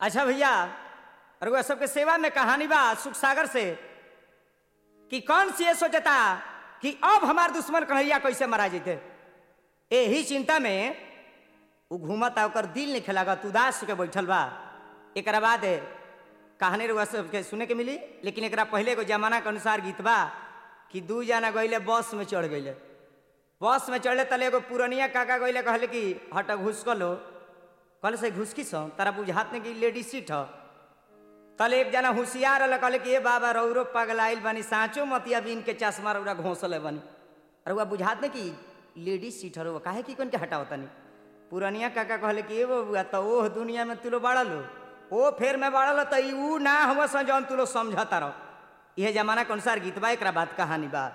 अच्छा भैया रउआ सबके सेवा में कहानी बा सुख सागर से कि कौन सी ये सोचता कि अब हमार दुश्मन कन्हैया कैसे मारा जैते यही चिंता में उ घूमता ओकर दिल नहीं खेलागत उदास के बैठल बा एकरा बाद कहानी रउआ सबके सुने के मिली लेकिन एकरा पहले एगो जमाना के अनुसार गीत बा कि दू जना गईले बस में चढ़ गईले बस में चढ़ले तले एगो पुरनिया काका गईले कहले कि हट घुस लो कहले से घुसकी सो तारा बुझात नहीं कि लेडीज सीट ह तले एक जना होशियार रहल कहले कि ए बाबा रौरो पगलाइल बानी साँचो मतिया बीन के चश्मा रौरा घोंसले बानी रउआ बुझात नहीं कि लेडीज सीट हरो काहे कि कन के हटाओ तनी पुरनिया काका कहले कि ए बबुआ तो ओह दुनिया में तुलो बाड़ल हो ओ फेर में बाड़ल तो ई ऊ ना हम स जौन तुलो समझता रहो यह जमाना के अनुसार गीत बा एकरा बात कहानी बा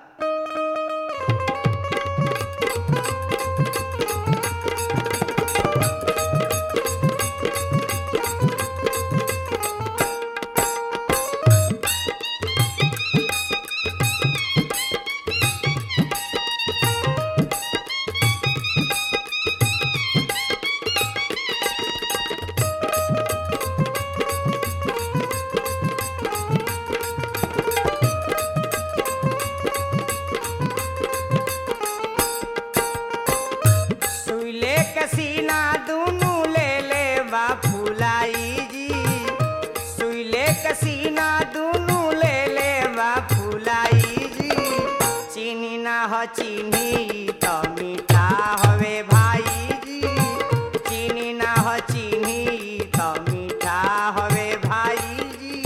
सुइले के सीना दुनू ले ले बा फुलाई जी सुइले के सीना दुनू ले ले बा फुलाई जी चीनी ना ह चीनी त मीठा हवे भाई जी चीनी ना ह चीनी त मीठा हवे भाई जी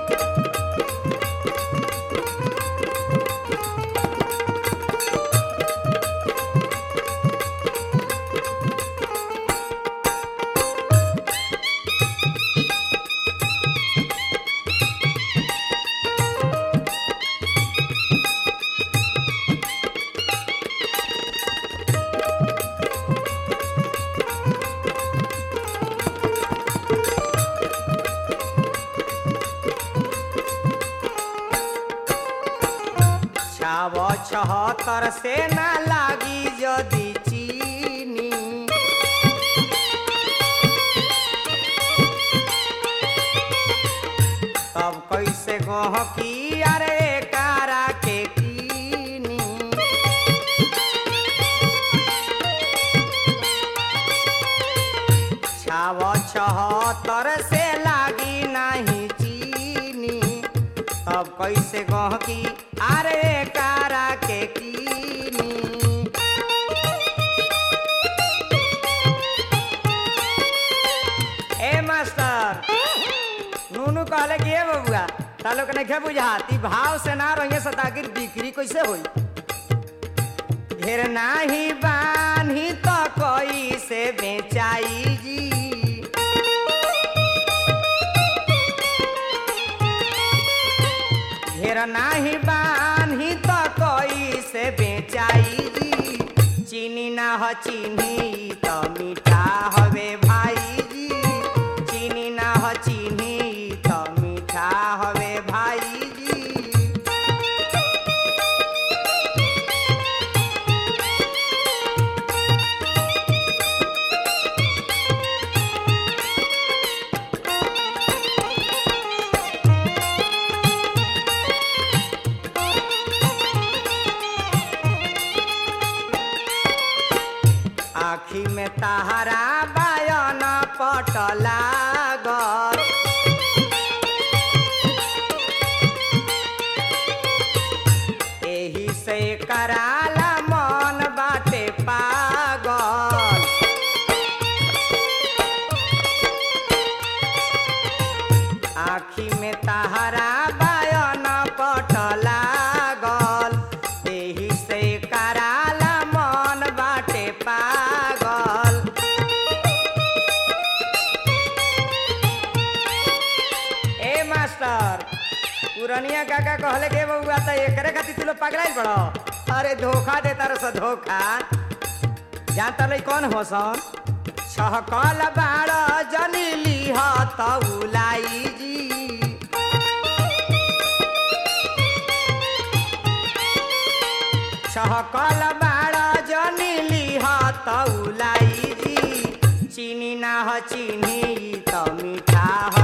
छाव छहत्तर से ना लागी यदि चीनी तब कैसे गहकी अरे कारा के कीनी छाव छहत्तर से लागी नहीं चीनी तब कैसे गहकी अरे कारा के कीनी ए मास्टर नूनू कहले कि ए बबुआ तालो के नहीं बुझाती भाव से ना रहिए सतागिर बिक्री कैसे होई घेर नाही बान्ही तो कोई से बेचाई जी घेर नाही बान्ही तो कोई से बेचाई जी चीनी ना ह चीनी तो मीठा हवे भाई जी चीनी ना ह चीनी तो मीठा हवे भाई जी आखी में तहरा बायन पटला गल एही से कराला मन बाटे पागल आखी में तहरा बायन पटला गल एही से कराला मन बाटे पागल ए मास्टर पुरनिया काका कहले के बउआ त एकरे खातिर तू लोग पगड़ाई पड़ो अरे धोखा दे तार से धोखा जान तले कौन हो सन छहकल बाड़ जनी लीह तउलाई जी छहकल बाड़ जनी लीह तउलाई जी चीनी ना ह चीनी त मीठा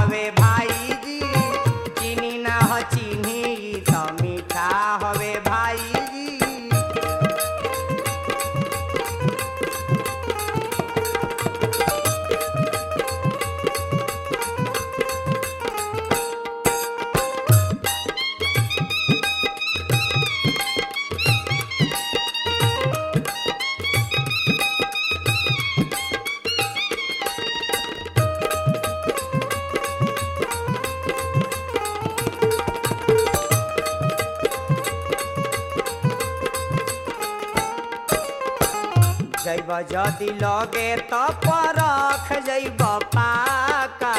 जैब जदि लगे तो परख जैब पाका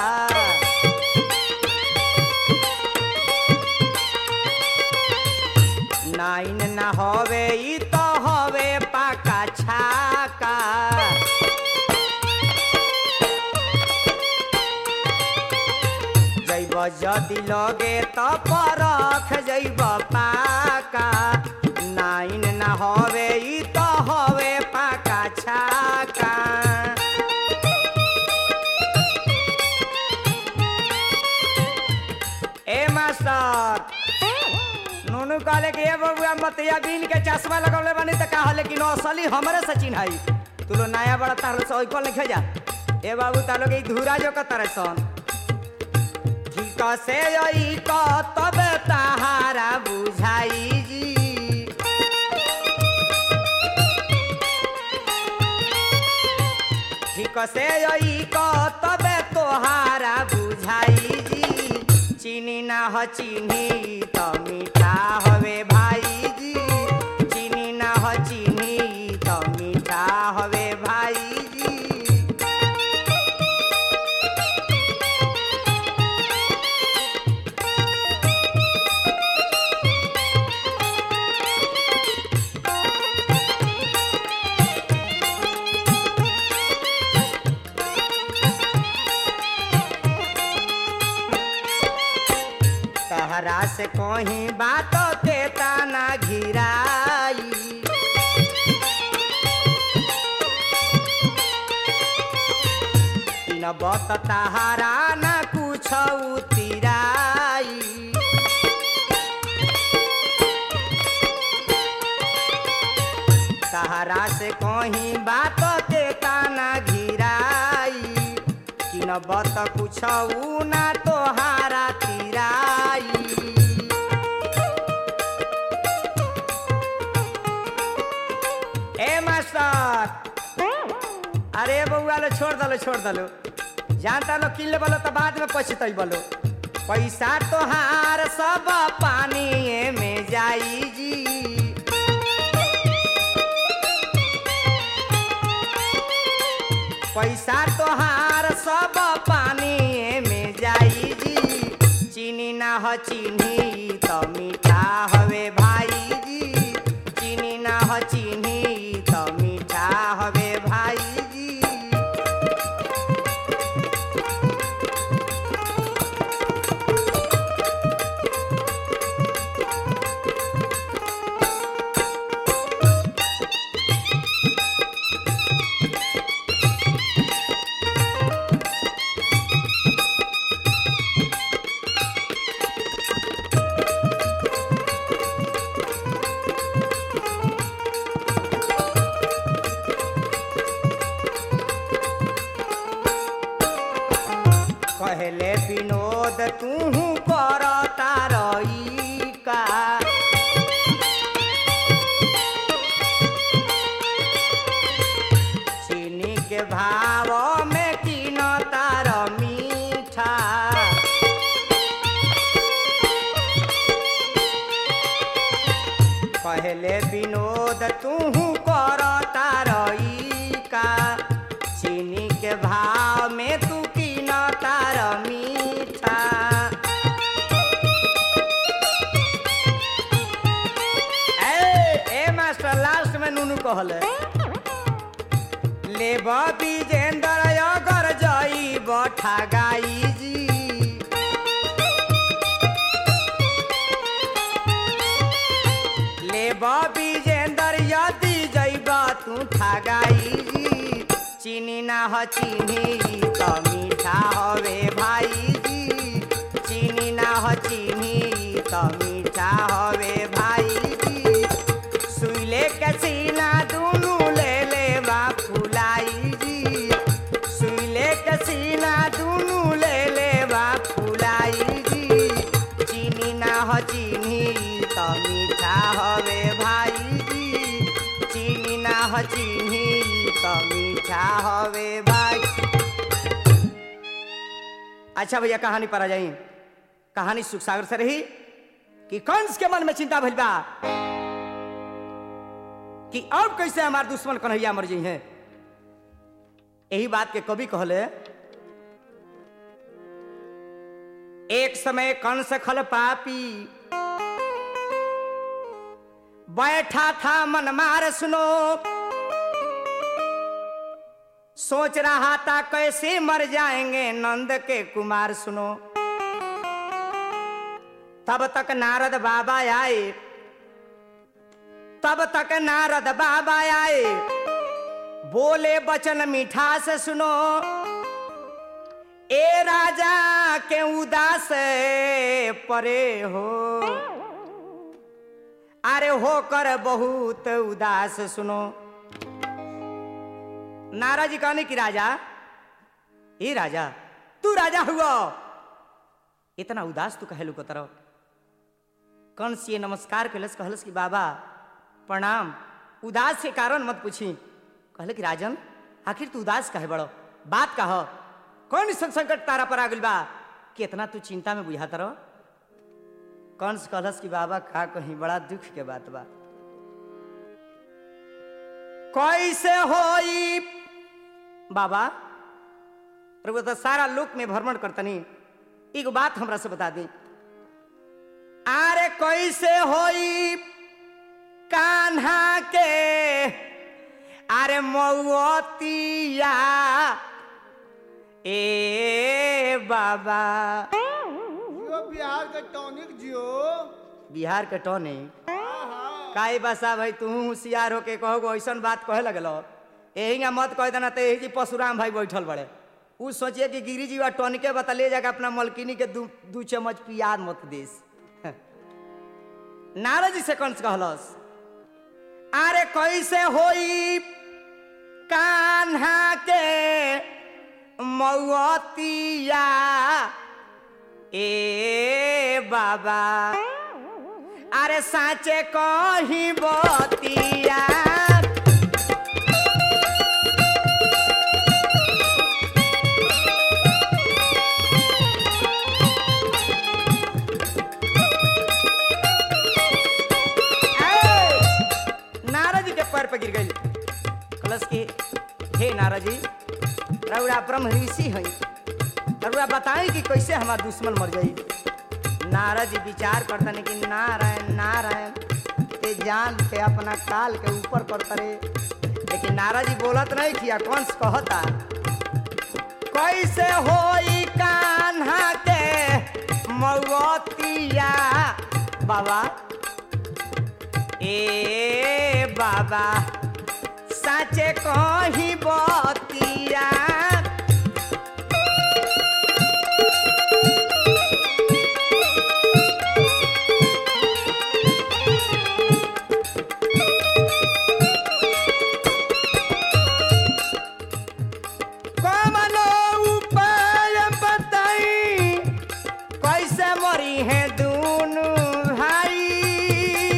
नाइन ना हवे ई तो हवे पाका छाका जैब जदि लगे तो परख जैब पाका नाइन ना हवे ई तो हवे पाका छाका ए मास्टर नूनू कहले कि ए बबुआ मतिया बीन के चश्मा लगौले बानी त का हले कि असली हमरे से चिन्हाई तू लो नया बड़ा तार से ओइकल लिखे जा ए बाबू तालो के ई धूरा जो कतरे सन ठीक से ओई क तब ताहारा बुझाई जी ठीक से ओई क तब तोहारा बुझाई जी चीनी ना ह चीनी त मीठा हवे भाई जी चीनी ना ह चीनी त मीठा हवे भाई जी तहरा से कहीं बात के ताना घिराई न बत तहारा न कुछ उतिराई तहरा से कहीं बात के ताना घिराई कि न बत कुछ ना तोहारा तिराई ए मास्टर अरे बउआ लो छोड़ दलो छोड़ दलो जानता लो किन ले बोलो तो बाद में पछतई बोलो पैसा तोहार सब पानी में जाई जी पैसा तोहार सब पानी में जाई जी चीनी ना ह चीनी तो मीठा हवे भाई जी चीनी ना ह चीनी तो मीठा हवे भाई जी कहले विनोद तू करता रही का चीनी के भाव में किन तार मीठा कहले विनोद तू करता रही का चीनी के भाव में तू किन तार मीठा ए ए मास्टर लास्ट में नूनू कहले लेब विजेंद्र अगर जई बठा गाई जी लेब विजेंद्र यदि जैब तू ठगाई जी चीनी ना ह चीनी त मीठा हवे भाई जी चीनी ना ह चीनी त मीठा हवे भाई जी सुइले के सीना दुनू ले ले बा फुलाई जी सुइले के सीना दुनू ले ले बा फुलाई जी चीनी ना ह चीनी त मीठा हवे भाई जी चीनी ना ह चीनी त मीठा हवे भाई अच्छा भैया कहानी पर आ जाई कहानी सुख सागर से रही कि कंस के मन में चिंता भइल बा कि अब कैसे हमार दुश्मन कन्हैया मर जाइ है यही बात के कवि कहले एक समय कंस खल पापी बैठा था मन मार सुनो सोच रहा था कैसे मर जाएंगे नंद के कुमार सुनो तब तक नारद बाबा आए तब तक नारद बाबा आए बोले बचन मीठा से सुनो ए राजा के उदास परे हो अरे होकर बहुत उदास सुनो नारा जी कहने की राजा ए राजा तू राजा हुआ इतना उदास तू कहे को तरह कंस ये नमस्कार कैलस कहलस कि बाबा प्रणाम उदास के कारण मत पूछी कहले कि राजन आखिर तू उदास कहे बड़ो बात कह कौन सन संकट तारा पर आ गइल बा कि इतना तू चिंता में बुझाता रहो कंस कहलस कि बाबा का कहीं बड़ा दुख के बात बा कैसे होई बाबा रघुआ तो सारा लोक में भ्रमण करतनी एक बात हमरा से बता दी अरे कैसे होई कान्हा के अरे मौतिया ए बाबा जियो बिहार के टॉनिक जियो बिहार के टोने हाँ काई बसा भाई तू होशियार होके कहो ऐसन बात कहे लगलो यही मत कह देना तो यही जी परशुराम भाई बैठल बड़े उ सोचिए कि गिरी जी टॉनिके बता ले जाकर अपना मलकिनी के दू दू चम्मच पियाद मत देस नारद जी से कंस कहलस अरे कैसे होई कान्हा के मौतिया ए बाबा अरे साचे कही बतिया ए, नारद जी के पैर पे गिर गई कलश की हे नारद जी रउरा ब्रह्म ऋषि हई रउरा बताई कि कैसे हमार दुश्मन मर जाई नारद जी विचार करतन कि नारायण नारायण ते जान के अपना काल के ऊपर करता रे लेकिन नारद जी बोलत नहीं किया कौन से कहता कैसे होई कान्हा के मौतिया बाबा ए बाबा साचे कही बतिया कमलो उपाय बताई कैसे मरी है दूनु भाई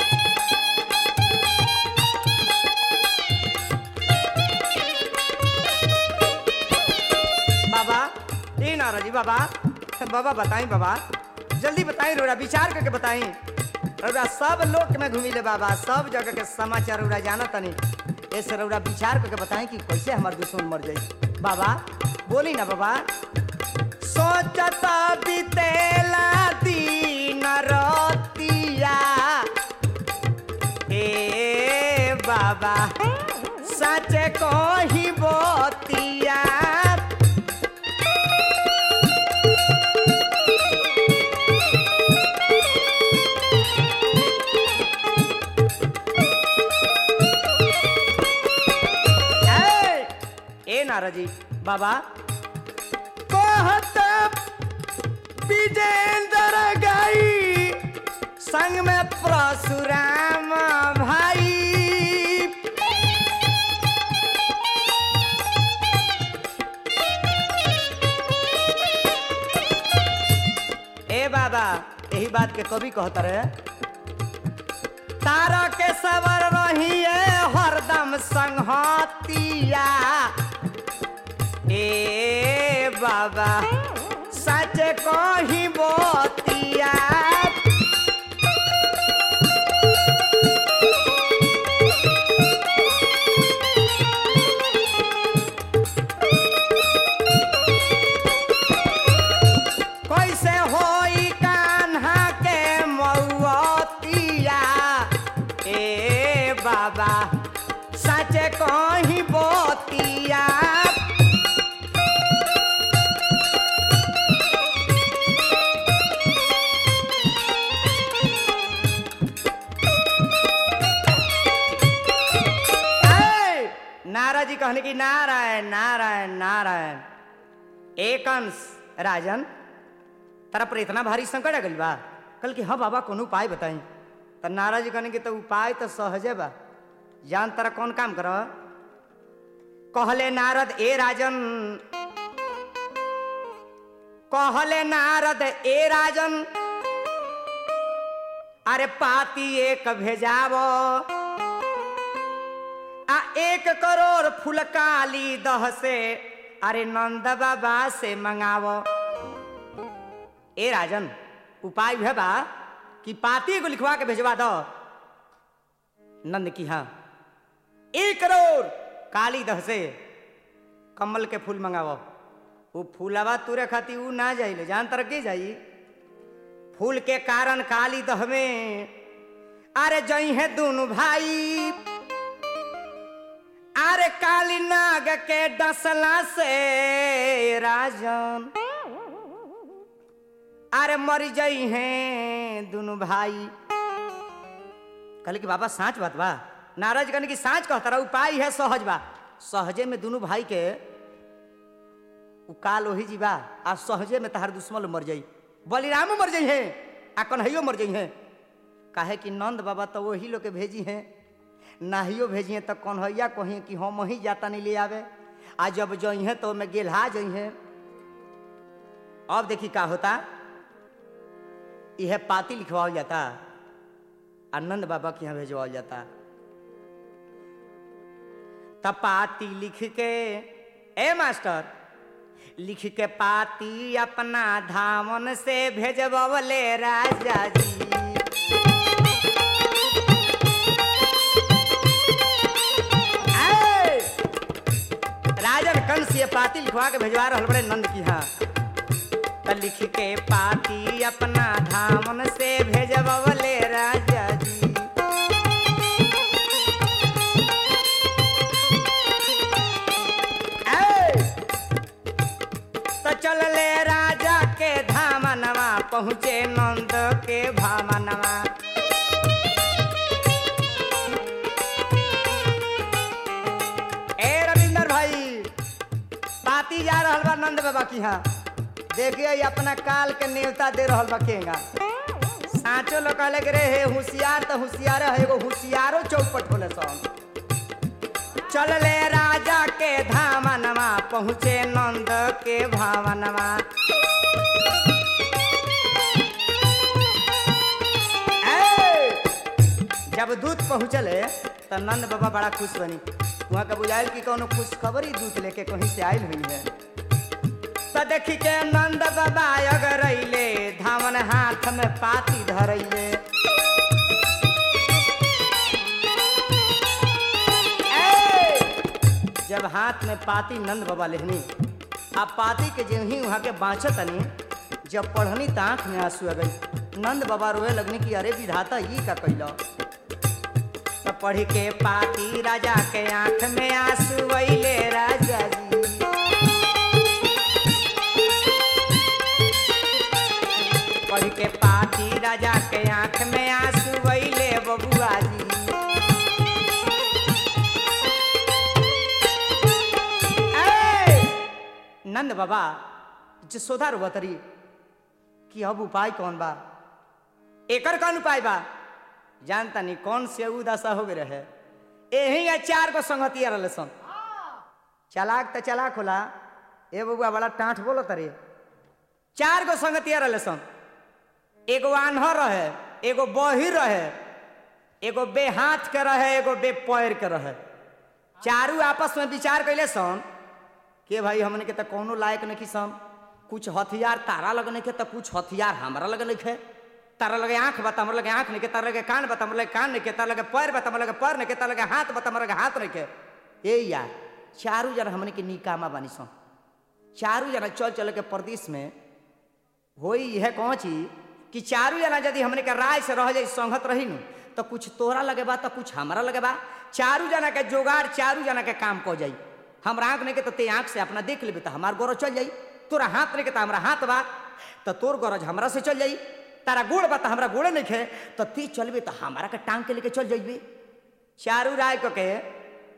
बाबा ए नाराजी बाबा बाबा बताई बाबा जल्दी बताई रोड़ा विचार करके बताई रउरा सब लोक में घूमी ले बाबा सब जगह के समाचार रउरा जाना तनी ऐसे रउरा विचार करके बताई कि कैसे हमार दुश्मन मर जाई बाबा बोली ना बाबा सोचत बीतेला दिन रतिया ए बाबा सच कही बतिया ए, ए नारद जी बाबा कहत विजेंद्र गई संग में परशुराम भाई ए बाबा यही बात के कवि कहता रहे तारा के सवर रहिए हरदम संहतिया ए बाबा सच कही बतिया कि नारायण नारायण नारायण एक अंश राजन तारा पर इतना भारी संकट आ गइल बा कल कि हाँ बाबा कोनो उपाय बताई तो नाराज कहने के तो उपाय तो सहजे बा जान तारा कौन काम कर कहले नारद ए राजन कहले नारद ए राजन अरे पाती एक भेजाव आ एक करोड़ फुलकाली दह से अरे नंद बाबा से मंगाव ए राजन उपाय है बा कि पाती को लिखवा के भेजवा दो नंद की हाँ एक करोड़ काली दह से कमल के फूल मंगावो वो फूलवा तुरे खाती ऊ ना जाइले जान तर के जाई फूल के कारण काली दह में अरे जई है दोनों भाई अरे काली नाग के डसला से राजन अरे मर जई हैं दोनों भाई कहले कि बाबा साँच बात बा नाराज कहने की साँच कहता रहा उपाय है सहज बा सहजे में दोनों भाई के उ काल वही जी बा आ सहजे में तहार दुश्मन मर जाई बलिरामो मर जाई है आ कन्हैयो मर जाई है काहे कि नंद बाबा तो वही लोग के भेजी हैं नाहियो भेजी हैं तो कन्हैया कही कि हम ही जाता नहीं ले आवे आ जब जई हैं तो मैं गेलहा जई हैं अब देखी का होता यह पाती लिखवाल जाता आनंद बाबा के यहाँ भेजवाल जाता तब पाती लिख के ए मास्टर लिख के पाती अपना धामन से भेजबले राजा जी ऐ! राजन कंस ये पाती लिखवा के भेजवा रहल बड़े नंद की हाँ त लिख के पाती अपना धामन से भेजबले राजा जी ऐ! त चलले राजा के धामनवा पहुँचे नंद के भामनवा ए रविंदर भाई पाती जा रहल बा नंद बाबा की यहाँ देखिए ये अपना काल के नेवता दे रहल बा केगा साचो लोग कहले कि रे हे होशियार तो होशियार है एगो होशियारो चौपट होले सन चलले राजा के धामनवा पहुँचे नंद के भावनवा ऐ! जब दूत पहुँचले तो नंद बाबा बड़ा खुश बनी वहाँ का बुझाइल कि कोनो खुश खबर ही दूत लेके कहीं से आयल हुई है तो देखी के नंद बाबा अगर अइले धामन हाथ में पाती धरैले ऐ! जब हाथ में पाती नंद बाबा लेहनी आ पाती के जो ही वहाँ के बाँचतनी जब पढ़नी तो आँख में आंसू आ गई नंद बाबा रोए लगनी कि अरे विधाता ये का कैला तो पढ़ के पाती राजा के आँख में आंसू अइले राजा जी पढ़ के पाती राजा के आंख में आंसू अइले बबुआ जी ऐ! नंद बाबा जसोदा रोबतरी कि अब उपाय कौन बा एकर कौन उपाय बा जानता नहीं कौन से उ दशा हो गए रहे यही है चार गो संगतिया रहे सन चलाक तो चलाक होला ए बबुआ बड़ा टाँठ बोलो तरे चार गो संगतिया रहे सन एगो आन्हर रहे एगो बहिर रहे एगो बे हाथ के रहे एगो बे पैर के रहे चारू आपस में विचार कैले सन के भाई हमने के तो कोनो लायक नहीं सन कुछ हथियार तारा लग नहीं के तो कुछ हथियार हमारा लग नहीं है तारा लगे आंख बता हमर लगे आंख नहीं के तारा लगे कान बता हमर लगे कान नहीं के तारा लगे पैर बता हमर लगे पैर नहीं के तारा लगे हाथ बता हमर लगे हाथ नहीं के ए यार चारू जना हमने के निकामा बानी सन चारू जना चल चल के प्रदेश में होई यह कौन चीज कि चारू जना यदि हमने के राय से रह जाई संगत रही नु तो कुछ तोरा लगे बा तो कुछ हमारा लगे बा चारू जना के जोगाड़ चारू जना के काम को जाई हमरा आंख नहीं के तो ते आंख से अपना देख लेबे तो हमार गोरज चल जाई तोरा हाथ नहीं के तो हमारा हाथ बा तो तोर गोरज हमरा से चल जाई तारा गोड़ बा तो हमरा गोड़े नहीं खे तो ती चलबे तो हमारा के टांग के लेके चल जाइबे चारू राय को के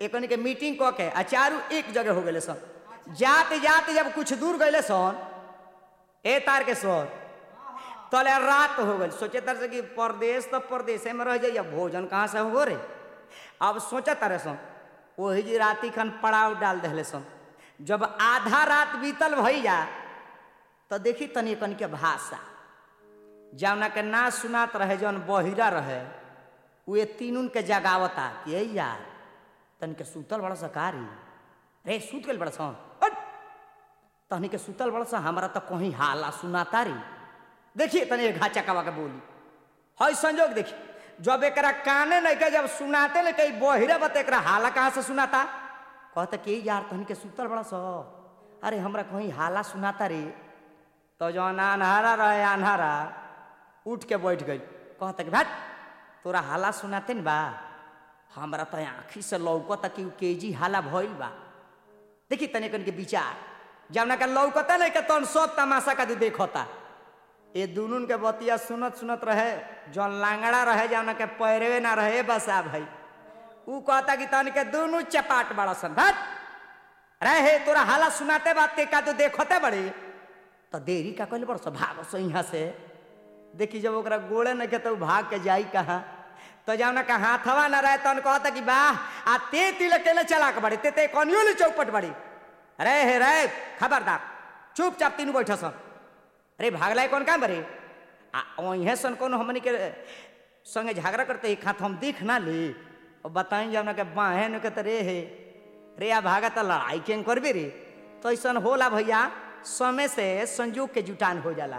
एकनी के मीटिंग कऽ के आ चारू एक जगह हो गए सन जाते जाते जब कुछ दूर गए सन ए तार के स्वर तले रात हो गई सोचे तर से कि परदेश तो परदेशे में रह जाइए भोजन कहाँ से हो रे अब सोचा तारे सन वही जी राती खन पड़ाव डाल दिले सन जब आधा रात बीतल भैया तो देखी तनी कन के भाषा जौना के ना सुनात रहे जौन बहिरा रहे वे तीनुन के जगावता कि ए यार तन के सुतल बड़ा सकारी रे सुत गल बड़ा सन हट! तहनी के सुतल बड़ा सा हमरा तो कहीं हाला सुनाता री देखिए तनी घा चकावा के बोली हई संजोग देखी जब एकरा काने नहीं के जब सुनाते नहीं कहीं बहिरे बता एकरा हाला कहाँ से सुनाता कहते कि यार तहनी के सुतल बड़ा सा अरे हमरा कहीं हाला सुनाता रे तो जौन अनहारा रहे अनहारा उठ के बैठ गई कहता कि भाट तोरा हाला सुनाते न बा हमरा तो आँखी से लौकता कि उ केजी हाला भइल बा देखी तने कन के विचार जौना का लौकता नहीं के तन सब तमाशा का देखता ये दुनुन के बतिया सुनत सुनत रहे जौन लांगड़ा रहे जौना के पैरवे ना रहे बसा भाई ऊ कहता कि तन के दुनू चपाट बड़ा सन भाट रहे तोरा हाला सुनाते बात ते का तो देखते बड़े तो देरी का कहले बड़ भाग सो यहाँ से देखी जब ओकरा गोड़े नहीं के तो भाग के जाई कहाँ तो जाना का हाथवा न रहे तन कहता कि वाह आ ते तिल अकेले चला के बड़े ते ते कनियो ले चौपट बड़ी रे हे रे खबरदार चुपचाप तीनू बैठ सन अरे भागला कौन काम बरे आ वहीं सन कौन हमनी के संगे झगड़ा करते एक हाथ हम देख ना ले और बताई जब ना के बाहे न के तो रे हे रे आ भागा तो लड़ाई के करबे रे तो ऐसा होला भैया समय से संयोग के जुटान हो जाला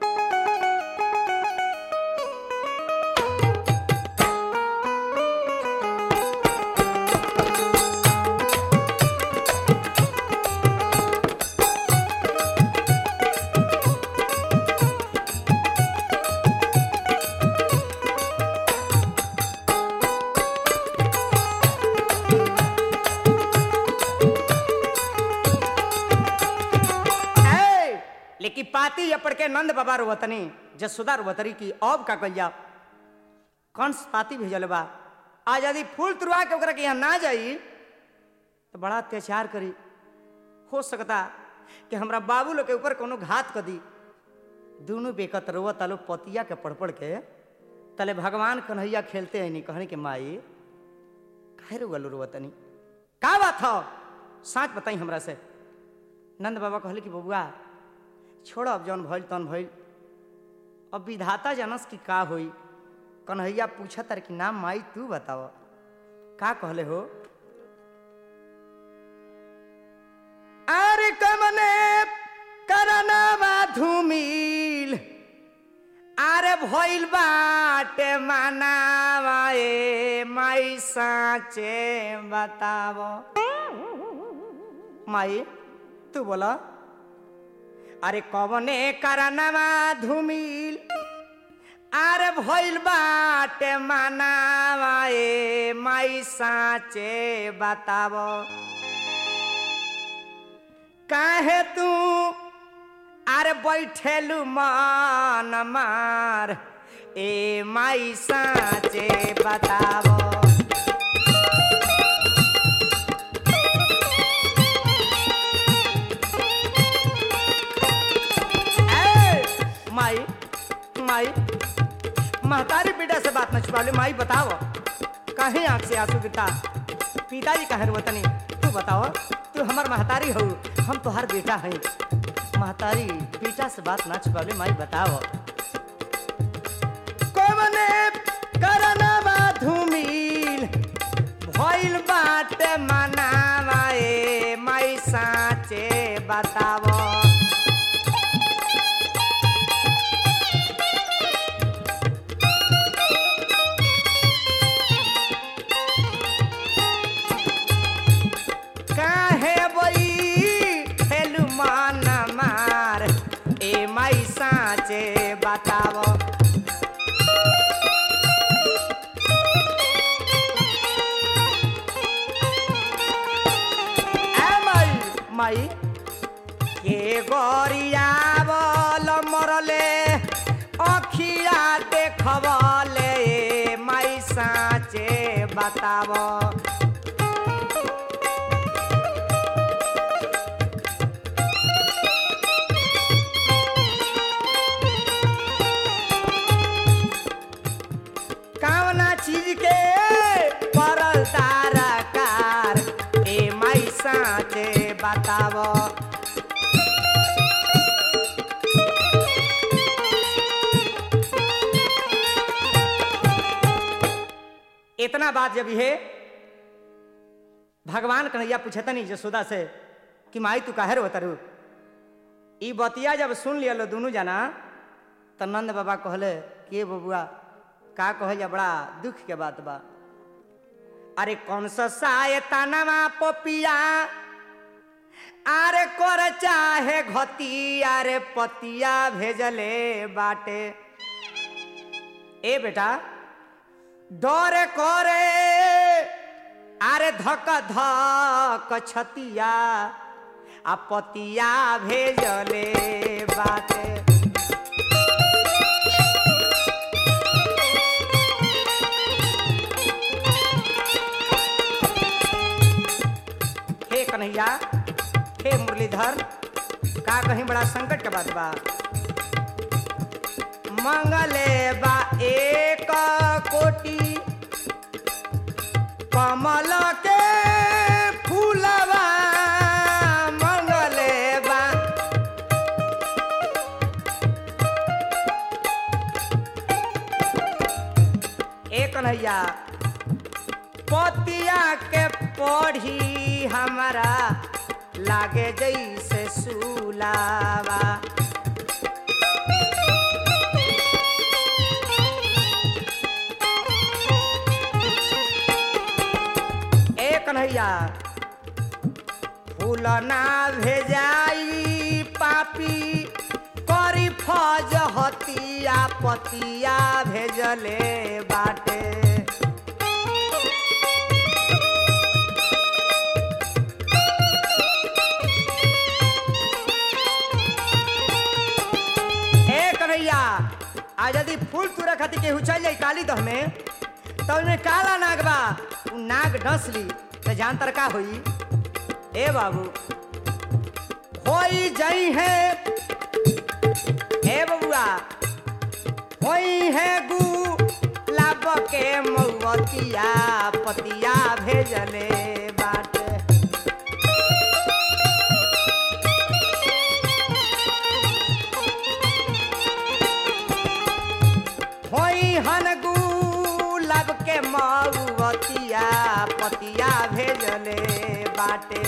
ए, लेकिन पाती अपड़ के नंद बाबा रोवतनी जसोदा रोवतरी की अब का कल जाओ कंस पाती भेजल बा आज यदि फूल तुरवा के ओकरा के यहाँ ना जाई तो बड़ा अत्याचार करी हो सकता कि हमरा बाबू लोग के ऊपर कोनो घात कर दी दोनों बेकत रोव तालो पतिया के पढ़ पढ़ के तले भगवान कन्हैया खेलते हैं नहीं कहने के माई काहे रोगल रोवतनी का बात हो साँच बताई हमरा से नंद बाबा कहले कि बबुआ छोड़ अब जौन भइल तौन भइल अब विधाता जनस की का होई कन्हैया पूछा तर कि नाम माई तू बताव का कहले हो अरे कमने करनवा धूमिल अरे भइल बाटे मनावा ए माई साचे बताव माई तू बोला अरे कवने करनवा धूमिल अरे भइल बाटे मनावा ए माई साचे बताव काहे तू अरे बैठेलू मन मार ए माई साचे बताव ए, माई माई महतारी बेटा से बात न छुपाले माई बताओ कहीं आंख से आंसू गिरता पिताजी कहे वतनी तू बताओ तू हमार महतारी हो हम तोहार बेटा है महतारी बेटा से बात ना छुपाले माई बताओ कवने करनवा धूमिल भइल बाटे मनावा ए माई साचे बतावो काहे बई हेलु मन मार ए माई साचे बताव ए माई माई के गरियावल मरले अखिया देखबले ए माई साचे बताव इतना बात जब ये भगवान कन्हैया पूछतनी जसोदा से कि माई तू काहे रो तरु ई बतिया जब सुन लिया लो दोनों जना तो नंद बाबा कहले कि बबुआ का कहल जा बड़ा दुख के बात बा अरे कौन सा सायता नमा पपिया आरे कर चाहे घती आरे पतिया भेजले बाटे ए बेटा डरे करे आरे धक धक छतिया आ पतिया भेजले बाटे हे कन्हैया हे मुरलीधर का कहीं बड़ा संकट के बात बा मंगले बा एक कोटि कमल के फूलवा मंगले बा ए कन्हैया पतिया के पढ़ी हमारा लागे जैसे सुलावा ए कन्हैया फूल ना भेजाई पापी करी फज हतिया पतिया भेजले बाटे ए कन्हैया आज यदि फूल तुरे खातिर केहू चल जाई काली दह में तो उन्हें काला नाग बा उ नाग डस ली तो जान तर का होई ए बाबू होई जई है ए बबुआ होई है गु लाब के मौवतिया पतिया भेजले बाटे होई हन गुलाब के मऊवतिया पतिया भेजले बाटे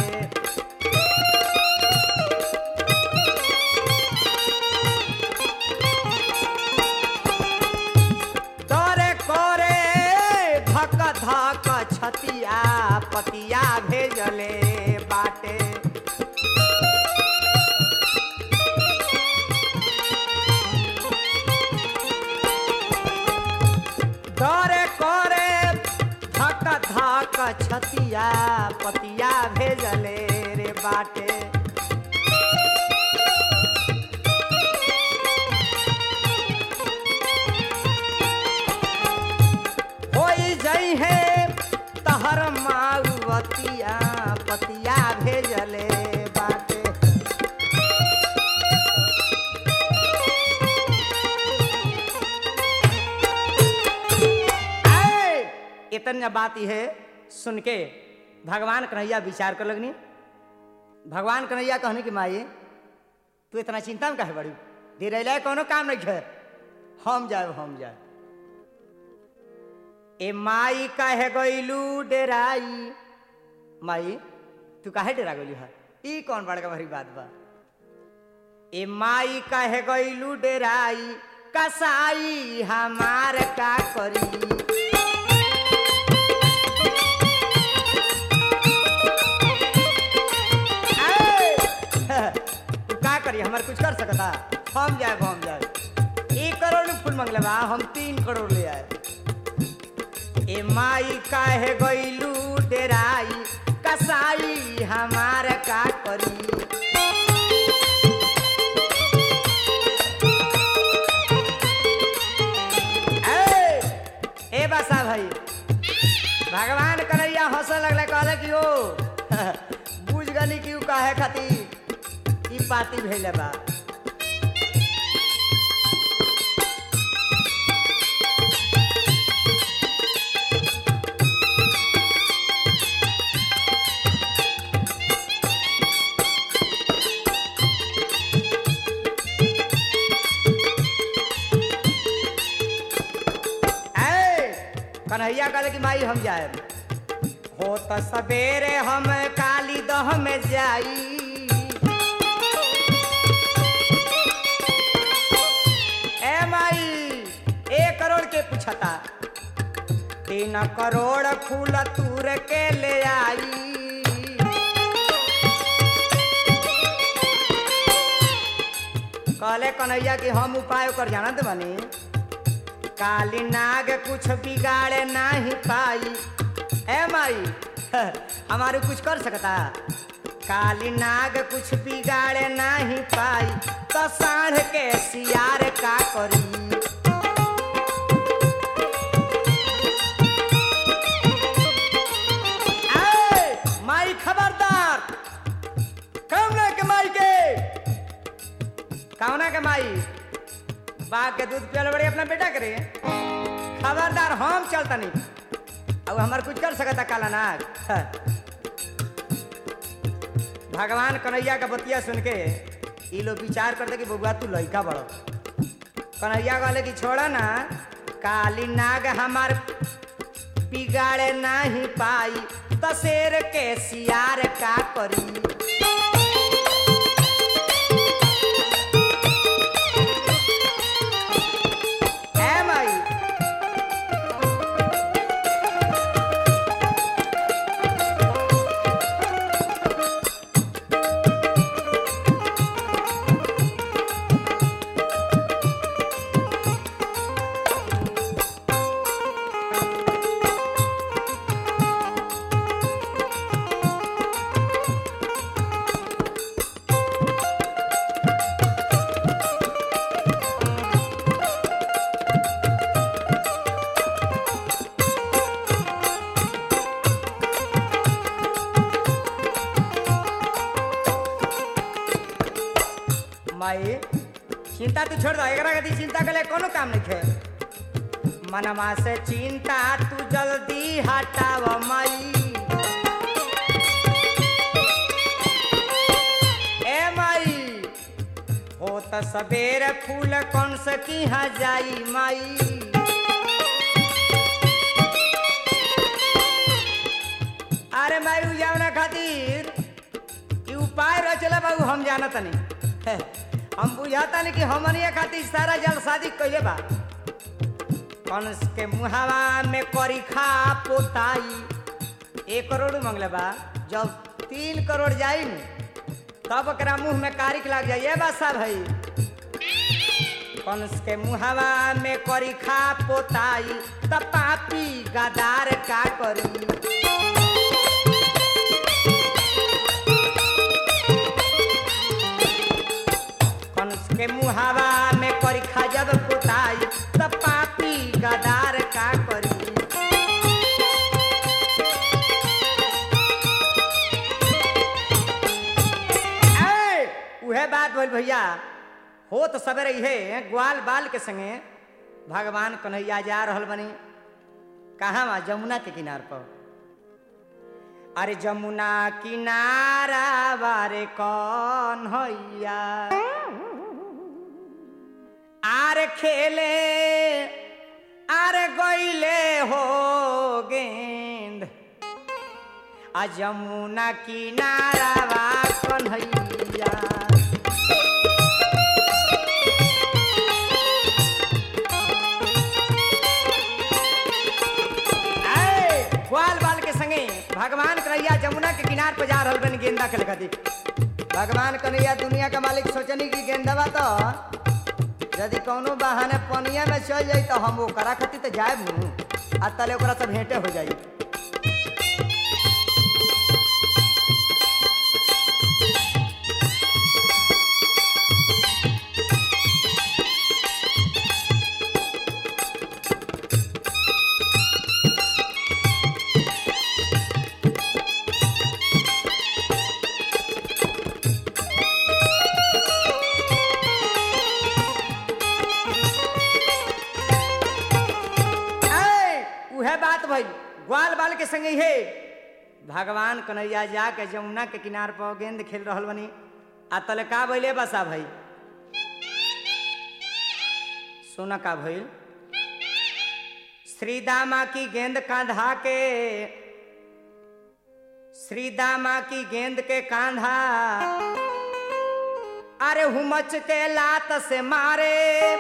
तोरे कोरे धक धक छतिया पतिया भेजले बाटे डरे करे धक धक छतिया पतिया भेजले रे बाटे होई जई है तहर माउवतिया पतिया भेजले बाटे आए! इतना बात ही है सुन के भगवान कन्हैया विचार कर लगनी भगवान कन्हैया कहने की माई तू इतना चिंता में काहे बड़ी धीरे लाए कोनो काम नहीं है हम जाए हम जाए ए माई काहे गईलू डेराई माई तू काहे डेरा गईलू है ई कौन बड़का भारी बात बा ए माई काहे गईलू डेराई कसाई हमार का करी ए! तू का करी हमार कुछ कर सकता हम जाए हम जाए एक करोड़ में फूल मंगले बा हम तीन करोड़ ले आए ए माई काहे गईलू डेराई कसाई हमार का करी ए ए बसा भाई भगवान कन्हैया हंस लगले कहले कि ओ बुझ गली कि उ काहे खातिर ई पार्टी भेले बा कन्हैया कहले कि माई हम जाए हो त सवेरे हम काली दह में जाई ए माई एक करोड़ के पूछता तीन करोड़ फूल तूर के ले आई कहले कन्हैया कि हम उपाय ओकर जानत बनी काली नाग कुछ बिगाड़े नहीं पाई ए माई हमारे कुछ कर सकता काली नाग कुछ बिगाड़े नहीं पाई तो साढ़ के सियार का करी ए, माई खबरदार कौना के माई के कौना के माई बाप के दूध पियल बड़े अपना बेटा करे खबरदार हम चलता नहीं अब हमार कुछ कर सकता काला नाग हाँ। भगवान कन्हैया का बतिया सुन के ये लोग विचार करते कि बबुआ तू लड़का बड़ो कन्हैया कहले कि छोड़ा ना काली नाग हमार बिगाड़े नहीं पाई तो शेर के सियार का करी है माई माई चिंता तू छोड़ दो एकरा के चिंता के लिए कोनो काम नहीं है मनमा से चिंता तू जल्दी हटाव माई ए माई हो त सबेरे फूल कौन से की जाई माई अरे माई उ जावना खातिर कि उपाय रचले बाबू हम जानत नहीं हम बुझाता नहीं कि हमनिया खातिर सारा जल शादी कइले बा कंस के मुहावा में करी खा पोताई एक करोड़ मंगले बा जब तीन करोड़ जाई न तब ओकरा मुंह में कारिक लग जाई ए बासा भाई कंस के मुहावा में करी खा पोताई त पापी गदार का करी कंस के मुहावा में करी खा जब पोताई त पापी गदार का करी ऐ, उहे बात बोल भैया हो तो सवेरे इहे ग्वाल बाल के संगे भगवान कन्हैया जा रहल बनी कहाँ वहाँ जमुना के किनार पर अरे जमुना किनारा बारे कौन हैया आरे खेले आरे गईले हो गेंद आ जमुना किनारा बा कन्हैया ऐ, ग्वाल बाल के संगे भगवान कन्हैया जमुना के किनार पर जा रहल बन गेंदा खेल खातिर भगवान कन्हैया दुनिया का मालिक सोचनी कि गेंदवा तो यदि कौनो बहाने पनिया में चल जाई तो हम ओकरा खातिर तो जाए आ तले ओकरा से भेंटे हो जाई ऐ, उहे बात भई ग्वाल बाल के संगे हे भगवान कन्हैया जाके जमुना के किनार पर गेंद खेल रहल बनी आ तले का भइले बसा भाई सुन का भइल श्री दामा की गेंद कांधा के श्री दामा की गेंद के कांधा अरे हुमच के लात से मारे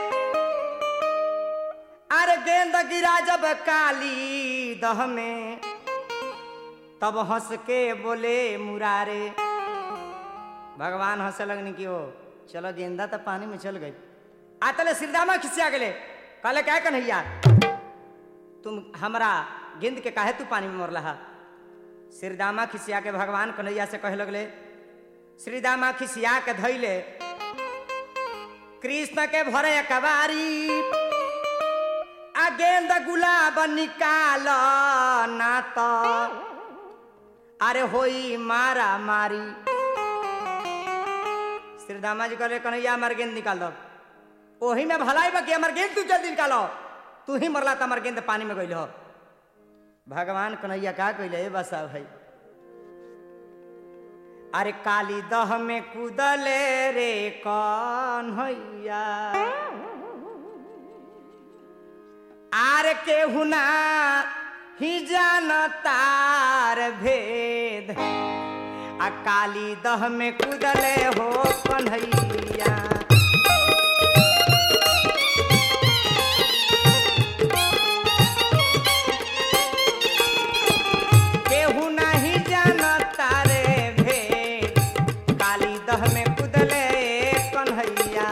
अरे गेंद गिरा जब काली दह में तब हंस के बोले मुरारे भगवान हंसे लगनी कि ओ चलो गेंदा तो पानी में चल गई आतले श्रीदामा खिसिया गले कहले क्या कन्हैया तुम हमरा गेंद के काहे तू पानी में मर रहा श्रीदामा खिसिया के भगवान कन्हैया से कहे लगले श्रीदामा खिसिया के धैले कृष्ण के भरे कबारी आ गेंद गुलाब निकाल ना तो अरे होई मारा मारी श्रीदामा जी कहले कन्हैया हमार गेंद निकाल दो ओही में भलाई बा कि हमार गेंद तू जल्दी निकालो तू ही मरला तो हमार गेंद पानी में गइल हो भगवान कन्हैया का कहले बसा भाई अरे काली दह में कूदले रे कन्हैया आर केहू ना ही जान तार भेद आ काली दह में कूदले हो कन्हैया केहू नाही जान तारे भेद काली दह में कूदले कन्हैया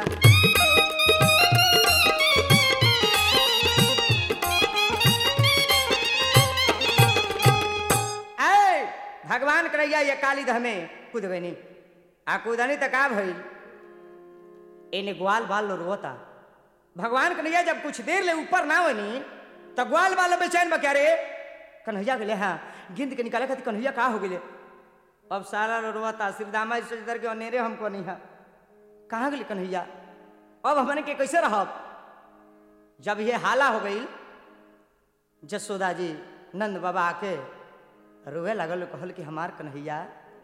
ऐ भगवान करैया ये काली दह में कूद गई आ कूदनी तो का भइल एने ग्वाल बाल लो रोता भगवान कन्हैया जब कुछ देर ले ऊपर ना होनी तो ग्वाल बाल बेचैन बा क्या रे कन्हैया गेले हाँ गिंद के निकाले खातिर कन्हैया का हो गेले अब सारा लो रोता श्रीदामा जी सोचतर के अनेरे हमको नहीं है कहाँ गेले कन्हैया अब हमने के कैसे रहब जब ये हाला हो गई जसोदा जी नंद बाबा आके रोए लगल कहल कि हमार कन्हैया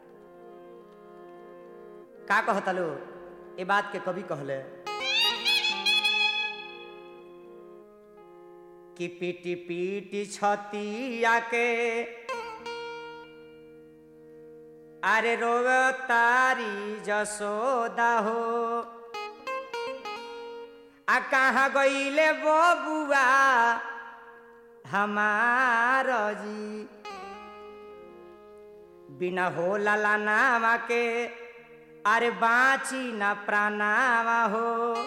का कहतलो ये बात के कभी कहले कि पीटी पीटी छतिया के अरे रोव तारी जसोदा हो आ कहाँ गईले बबुआ हमार जी बिना हो लाला नामा के अरे बाची न प्राणावा हो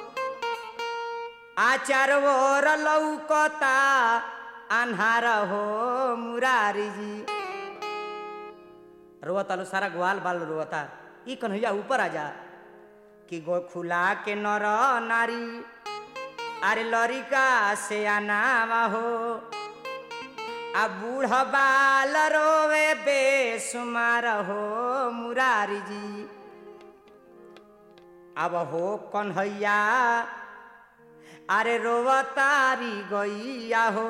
आचार ओर लौकता अन्हार हो मुरारी जी रोता लो सारा ग्वाल बाल रोता ई कन्हैया ऊपर आ जा कि गो खुला के नर नारी अरे लरिका से आनावा हो आ बूढ़ बाल रोवे बेसुमार हो मुरारी जी अब हो कन्हैया अरे रोवतारी गैया हो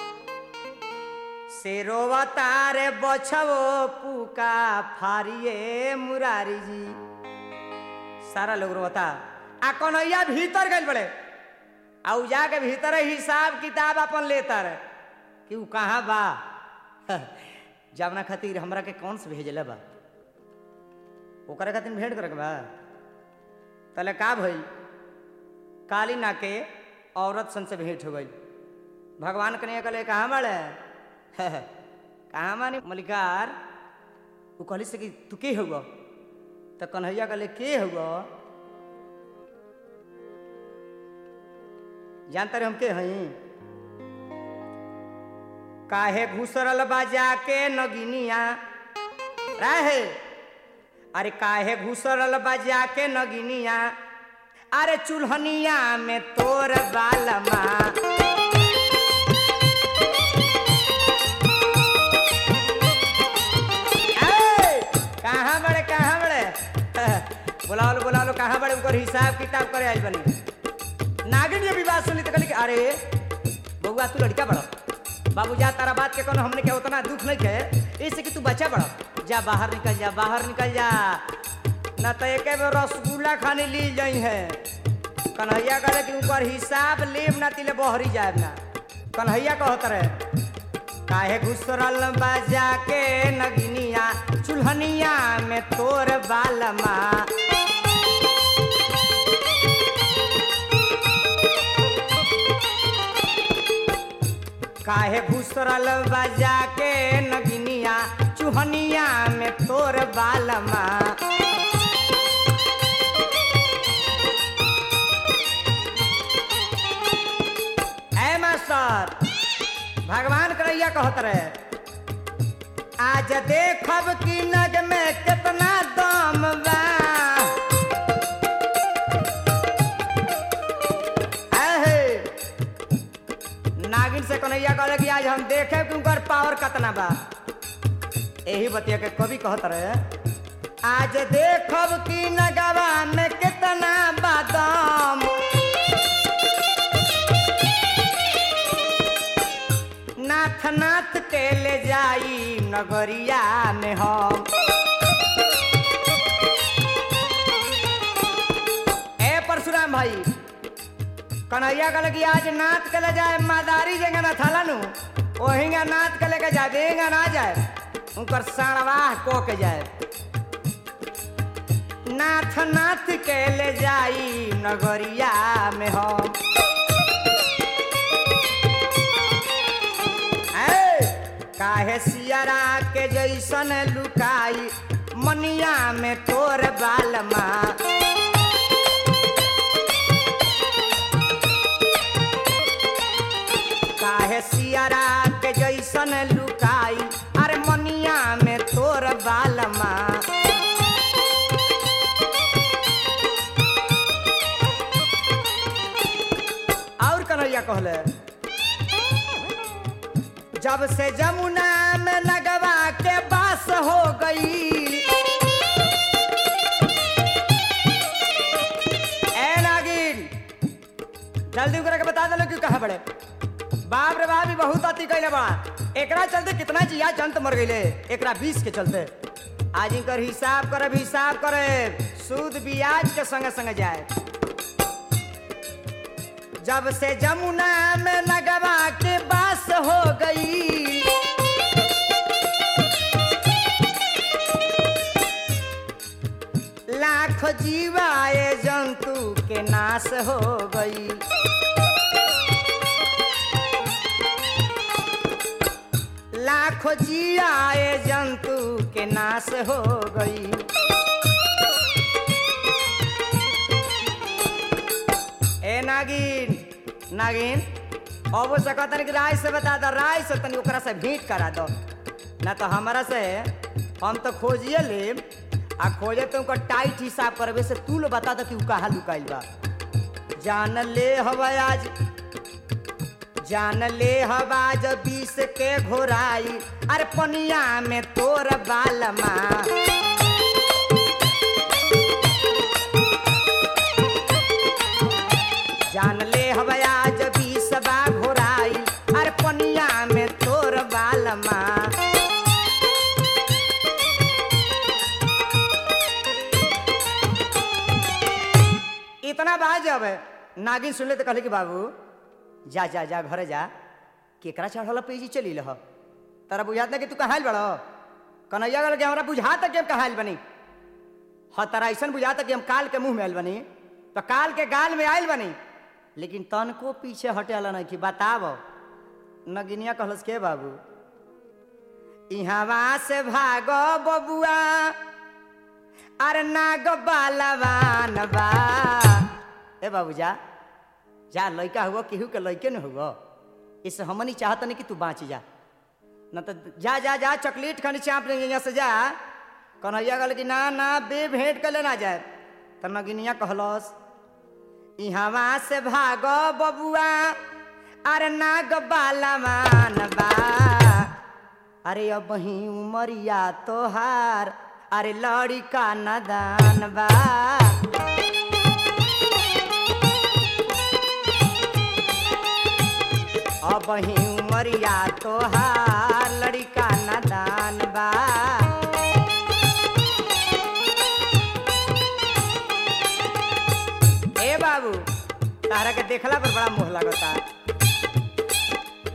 से रोवतारे बछवो पुका फारिए मुरारी जी सारा लोग रोता आ कन्हैया भीतर गइल बड़े आ उ जाके भीतर हिसाब किताब अपन लेता रहे कि उ कहाँ बा जावना खातिर हमरा के कौन से भेजले बा ओकरे खातिर भेंट करे के बा तले का भइल काली ना के औरत सन से भेंट हो गई भगवान कन्हैया कहले कहाँ बाड़े कहाँ मानी मलिकार उ कहली से कि तू के हुआ तो कन्हैया कहले के हुआ जानते रहे हम के हई काहे घुसरल बाजा के नगिनिया रहे अरे काहे घुसरल बाजा के नगिनिया अरे चूल्हनिया में तोर बालमा ए, कहाँ बड़े कहाँ बड़े बोला लो बोला लो कहाँ बड़े उनकर हिसाब किताब करे आई बनी नागिन ये भी बात सुनी तो कहली कि अरे बउआ तू लड़का बड़ा बाबू जा तारा बात के कोनो हमने के उतना दुख नहीं है इससे कि तू बच्चा बड़ा जा बाहर निकल जा बाहर निकल जा न तो एक बेर रसगुल्ला खाने ली जाई है कन्हैया कहले कि ऊपर हिसाब लेब ना तिले बहरी जाए ना कन्हैया कहत रहे काहे घुसरल बाजा के नगिनिया चुल्हनिया में तोर बालमा काहे घुसरल बाजा के नगिनिया चुहनिया में तोर बालमा ऐ मास्टर भगवान करैया कहत रहे आज देखब कि नग में कितना दम बा आहे। नागिन से कन्हैया कहले कि आज हम देखे कि उनकर पावर कितना बा यही बतिया के कवि कहत रहे आज देखब कि नगवा में कितना बादाम नाथ नाथ के ले जाई नगरिया में हम ए परशुराम भाई कन्हैया कहले कि आज नाथ के ले जाए मादारी जेंगा ना थाला नु ओहिंगा नाथ के लेके जाए देंगा ना जाए उनकर साणवाह को के जाए नाथ नाथ के ले जाई नगरिया में हम ऐ, काहे सियरा के जैसन लुकाई मनिया में तोर बालमा काहे सियरा के जैसन लुकाई अरे मनिया में तोर बालमा और कन्हैया कहले जब से जमुना में लगवा के बास हो गई ए नागिन जल्दी ओकरा के बता दलो क्यों कहा बड़े बाप रे बाप ई बहुत अति कैले बा एकरा चलते कितना जिया जंत मर गईले एकरा बीस के चलते आज इनकर हिसाब करब हिसाब करे सूद बियाज के संगे संगे जाए जब से जमुना में लगवा के बास हो गई लाख जीवाए जंतु के नाश हो गई लाखों जियाए जंतु के नाश हो गई ए नागिन नागिन अब से कहतन कि राय से बता दो राय से तनी ओकरा से भेंट करा दो ना तो हमारा से हम तो खोजिए लेब आ खोजे तो उनका टाइट हिसाब करबे से तू लो बता दो कि उ कहाँ लुकाइल बा जान ले हवा आज जान ले हवा जब बीस के घोराई अरे पनिया में तोर बालमा जान ले हवा आज बीस बा घोराई अरे पनिया में तोर बालमा इतना बात जब नागिन सुनले तो कहले कि बाबू जा जा जा घरे जा केकरा चढ़ल पेजी चली लह तारा बुझात ना कि तू कहाँ बड़ कन्हैया गल के हमरा बुझाता कि हम कहाँ आइल बनी हाँ तारा ऐसा बुझाता कि हम काल के मुंह में आइल बनी तो काल के गाल में आइल बनी लेकिन तनको पीछे हटेला नहीं कि बताब नगिनिया कहलस के बाबू इहवा से भागो बबुआ अरे नाग बालवान बा ए बाबू जा जा लड़का हुआ केहू के लड़के न हुआ इससे हमनी चाहत नहीं कि तू बाँच जा न तो जा जा जा चॉकलेट खानी चाप लेंगे यहाँ से जा कन्हैया कहल कि ना ना बे भेंट कर लेना जाए तो नगिनिया कहलस इहवा से भागो बबुआ अरे नाग बालवान बा अरे अब ही उमरिया तोहार अरे लड़का नदान बा अब ही उमरिया तोहार लड़का नदान बा ए बाबू तारा के देखला पर बड़ा मोह लगता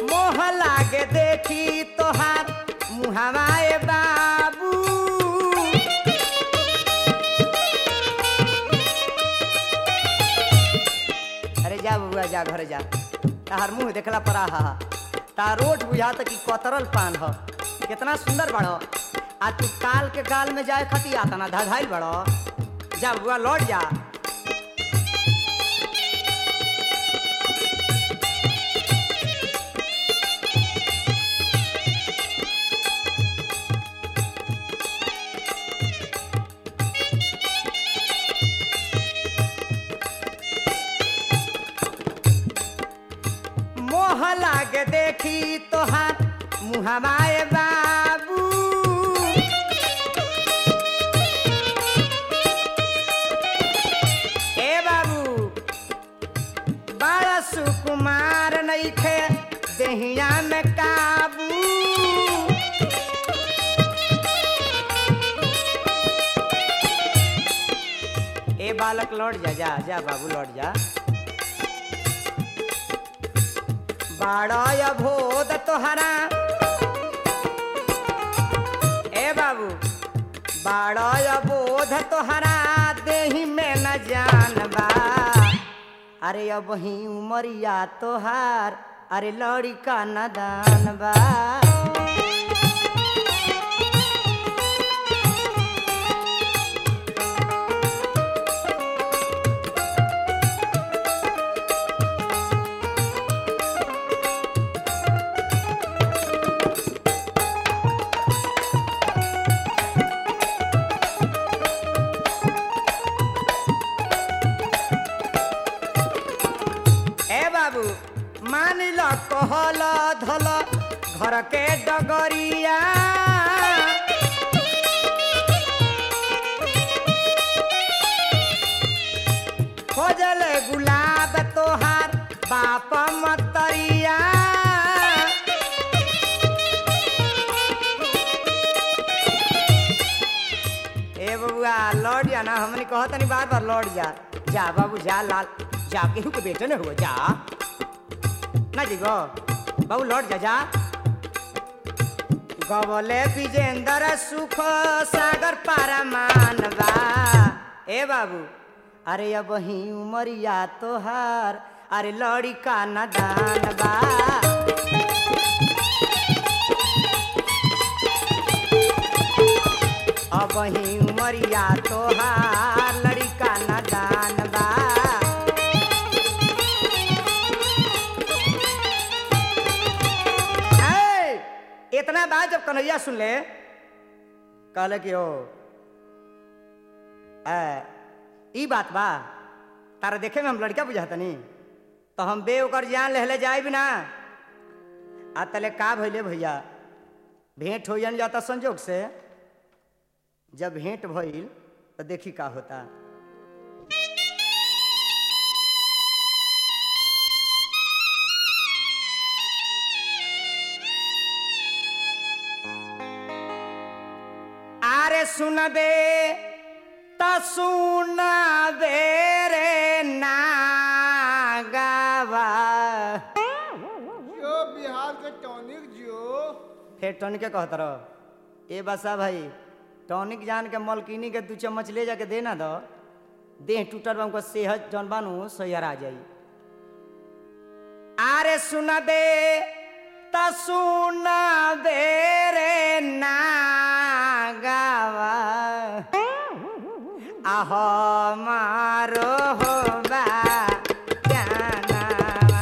मोह लागे देखी तोहार मुहवाए बाबू अरे जा बबुआ जा घर जा तार मुंह देखला परा हा तार रोट बुझाता कि कतरल पान ह कितना सुंदर बड़ो आ तू काल के गाल में जाए खती आता ना धधाइल बड़ो जा बबुआ लौट जा मोह लागे देखी तोहार मुहवाए बाबू ए बाबू बड़ा सुकुमार नइखे देहिया में काबू ए बालक लौट जा जा जा बाबू लौट जा बाड़य भोद तोहरा ए बाबू बाड़य बोध तोहरा देही में न जानबा अरे अब ही उमरिया तोहार अरे लड़का न दानबा ए बाबू मान ल कहल धल घर के डगरिया खोजल गुलाब तोहार बाप मतरिया ए बबुआ लौट जा ना हमने कहत नहीं बार बार लौट जा जा बाबू जा लाल जा केहू के बेटे न हुआ जा ना जी गो बाबू लौट जा जा गवले विजेंद्र सुख सागर पारा मानवा ए बाबू अरे अब ही उमरिया तोहार अरे लड़का न दानबा अब ही उमरिया तोहार लड़का न दानबा ए, इतना बात जब कन्हैया सुन ले कहले कि ओ ए, ई बात बा तारा देखे में हम लड़का बुझातनी तो हम बे ओकर जान लेहले जाए भी ना आ तले का भइले भैया भेंट हो जाता संजोग से जब भेंट भइल तो देखी का होता आरे सुनबे त सुनबे रे नागावा जियो बिहार के टॉनिक जियो फिर टॉनिक के कहत रहो ए बसा भाई टॉनिक जान के मलकिनी के दू चम्मच ले जाके देना दो देह टूटल बा हमको सेहत जौन बानू सैहर आ जाई आरे सुनबे त सुनबे रे नागावा आह मारो हो बा जानावा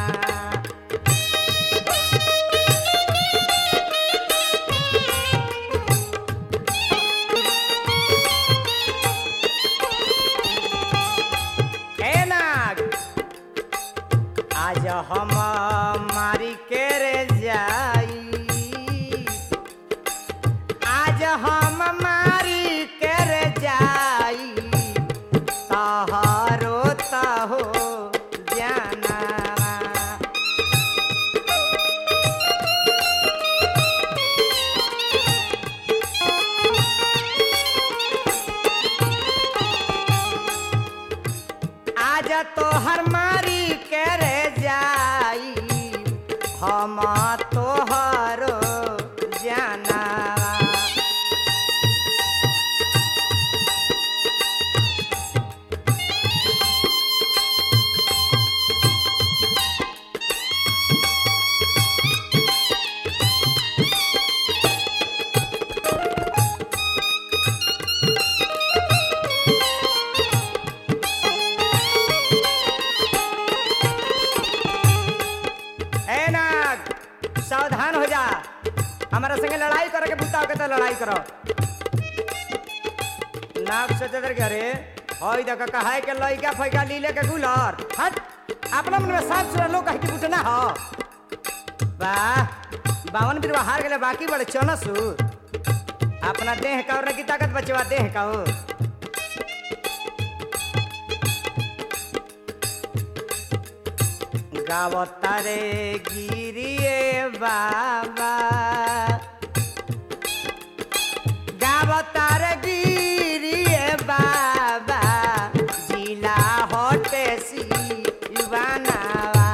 ए नाग आज हम मारी के रे जाई आज हम मारी के रे जाई तहारो तहो जाना आज तो हर मारी करे जाई हम तोहरो जाना ए नाग सावधान हो जा हमारा संगे लड़ाई करे के बुताओ के तो लड़ाई करो नाग सोचे तर अरे होई देख कहाय के लइका फैका लीले के गुलर हट अपना मन में साफ सुरा लोग कह के बुटना हो वाह बावन बिरवा हार गेले बाकी बड़े चनसु अपना देह का और की ताकत बचवा देह का हो गावता रे गिरिए बाबा गावता रे गिरिए बाबा जिला होटे शिवानावा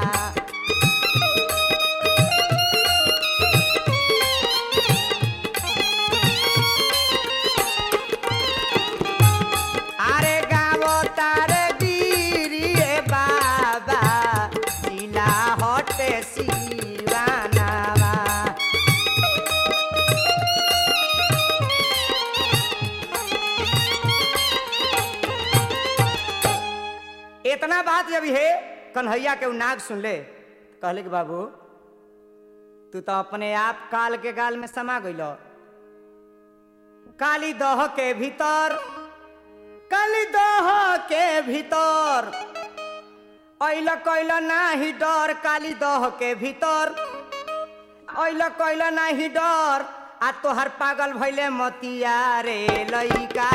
আরে গাব তার গিরিয়ে বাবা শিলা হটে শিবানাবা इतना बात जब है कन्हैया के उ नाग सुन ले कहले कि बाबू तू तो अपने आप काल के गाल में समा गइल काली दह के भीतर काली दह के भीतर ऐल कैल नाही डर काली दह के भीतर ऐल कैल नाही डर आ तोहर पागल भैले मतिया रे लइका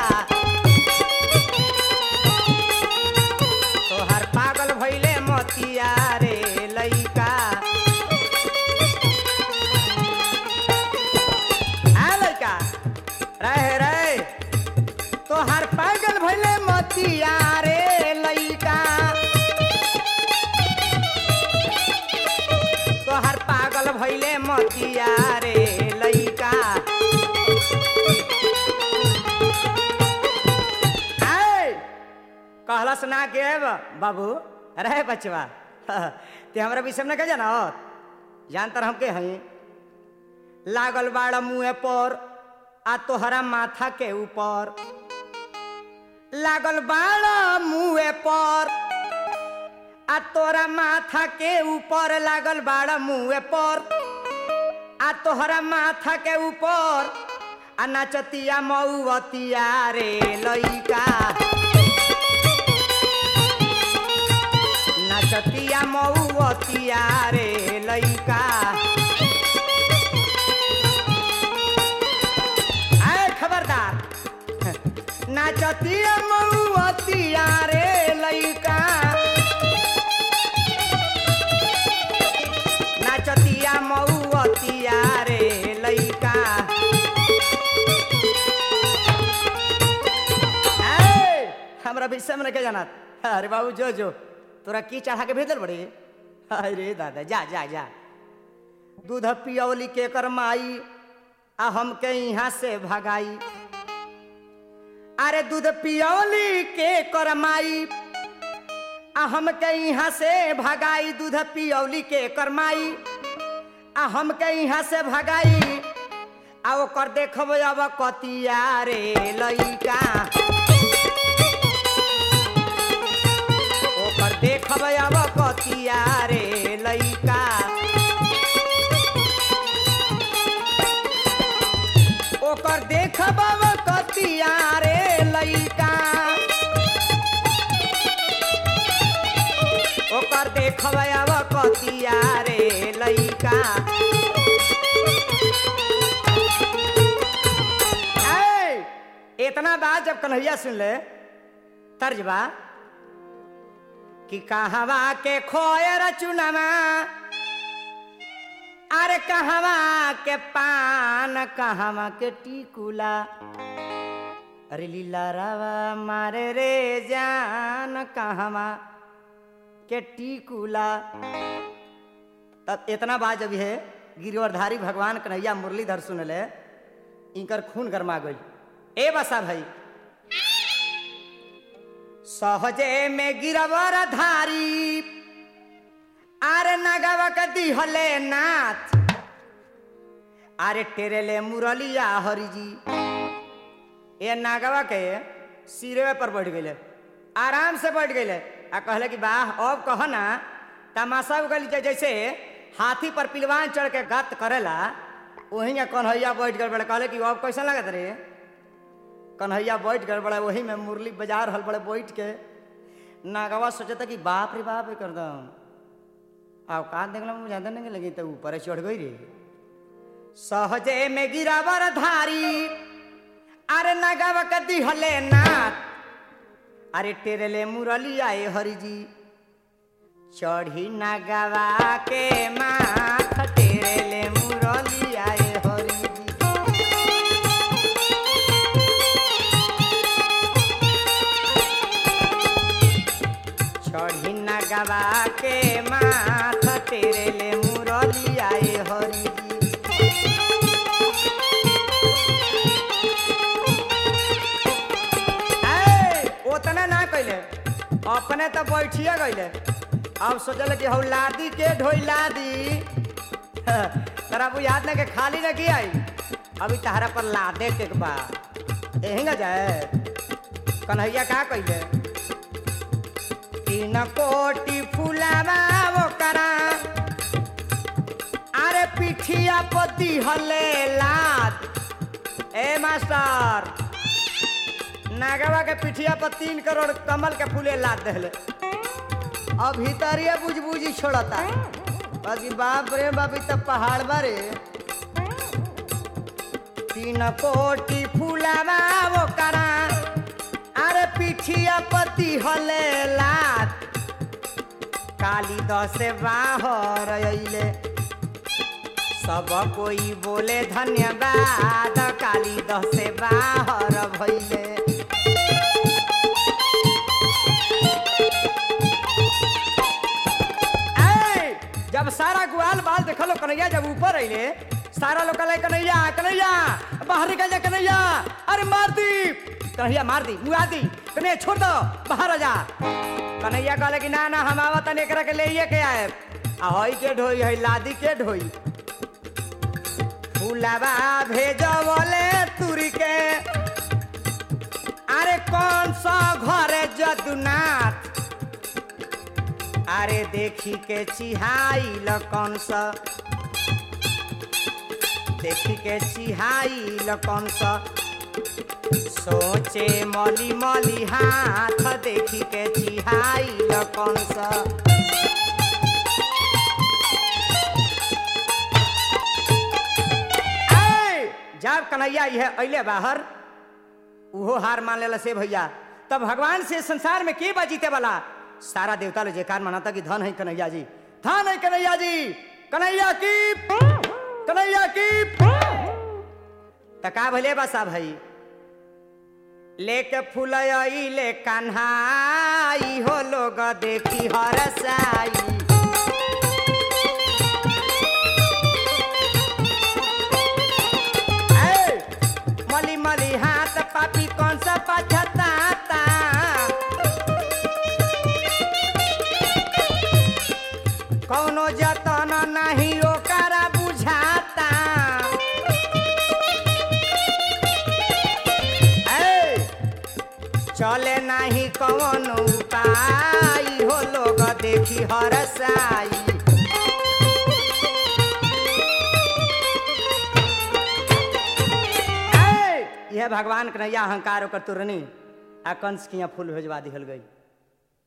तोहर पागल भैले मतिया रे लइका आ लइका रहे रे तोहर पागल भैले मतिया रे लइका तोहर पागल भैले मतिया रे लइका आय कहलस ना के बा- बाबू अरे बचवा ते हमरा विषय में कह जाना जानतर हमके हई लागल बाड़ मुँह पर आ तोहरा माथा के ऊपर लागल बाड़ मुँह पर आ तोरा माथा के ऊपर लागल बाड़ मुँह पर आ तोहरा माथा के ऊपर आ नाचतिया मऊवतिया रे लइका नाचतिया मऊवतिया रे लइका आए खबरदार नाचतिया मऊवतिया रे लइका नाचतिया मऊवतिया रे लइका ए, हमरा विषय में के जानत अरे बाबू जो जो तोरा की चढ़ा के भेजल बड़ी अरे दादा जा जा जा दूध पियौली के कर माई आ हमके यहाँ से भगाई अरे दूध पियौली के कर माई आ हमके यहाँ से भगाई दूध पियौली के कर माई आ हमके यहाँ से भगाई आ ओकर देखब अब कतिया रे लइका ओकर देखब अब कतिया रे लइका ओकर देखब अब कतिया रे लइका ओकर देखब अब कतिया रे लइका ऐ, इतना बात जब कन्हैया सुन ले तर्जबा कि कहवा के खोयर चुनमा अरे कहवा के पान कहवा के टिकुला अरे लीला रावा मारे रे जान कहवा के टिकुला तब इतना बात जब है गिरवरधारी भगवान कन्हैया मुरलीधर सुनले इनकर खून गरमा गई ए बसा भाई सहजे में गिरवर धारी आरे नगवा के दिहले नाथ आरे टेरेले मुरलिया हरि जी ये नागवा के सिरे पर बैठ गए आराम से बैठ गए आ कहले कि वाह अब कह ना तमाशा उगल जैसे हाथी पर पिलवान चढ़ के गत करेला वही में कन्हैया बैठ गए बड़े कहले कि अब कैसा लगत रे कन्हैया बैठ गए बड़े वही में मुरली बाजार हल बड़े बैठ के नागवा सोचता कि बाप रे बाप कर दम औकात देखला मुझे ज्यादा नहीं लगी तो ऊपर चढ़ गई रे सहजे में गिरावर धारी अरे नगवा के दिहले नाथ अरे टेरेले मुरली आए हरि जी चढ़ी नगवा के माथ टेरेले मुरली आए हरि जी चढ़ी नगवा के माथ टेरेले मुरली आए हरि जी ए, ओतना ना कैले अपने तो बैठिए गईले अब सोचल कि हौ लादी के ढोई लादी तरा वो याद ना के खाली न की आई अभी तहरा पर लादे के बा यही ना जाए कन्हैया का कैले तीन कोटी फुलावा वो करा अरे पिठिया पति हले लाद ए मास्टर नागवा के पिठिया पर तीन करोड़ कमल के फूले लाद दहले अब भीतरिया बुझ बुझी छोड़ता बाकी बाप रे बाप इ त पहाड़ बारे तीन कोटी फूलावा वो करा अरे पिठिया पति हले लाद काली दस बाहर अइले सब कोई बोले धन्यवाद काली दस बाहर भइले ए, जब सारा गुआल बाल देखलो कन्हैया जब ऊपर अइले सारा लोग कहले कन्हैया कन्हैया बाहर निकल जा कन्हैया अरे मार दी कन्हैया मार दी मुआ दी कन्हैया छोड़ दो बाहर आ जा कन्हैया कहले कि ना ना हम आवा तने एकरा के ले के आए आ हई के ढोई हई लादी के ढोई फूलावा भेजवले तुरी के अरे कौन सा घरे जदुनाथ अरे देखी के चिहाइल कौन सा देखी के चिहाइल कौन सा सोचे मली मली हाथ देखी के चिहाइल कौन सा ए, जब कन्हैया यह अइले बाहर उहो हार मान लेला से भैया तब भगवान से संसार में के बा जीते वाला सारा देवता लोग जयकार मनाता कि धन है कन्हैया जी धन है कन्हैया जी कन्हैया की कन्हैया की तका भले बसा भाई लेके फूलई ले कन्हाई हो लोग देखी हरसाई ए, मली मली हाथ पापी कौन सा पछताता कौनो जतन नहीं ओकरा बुझाता ए, चले नहीं कौन उपाय हो लोग देखी हरसाई ए, यह भगवान कन्हैया अहंकार ओकर तुरनी आ कंस के यहाँ फूल भेजवा दिहल गई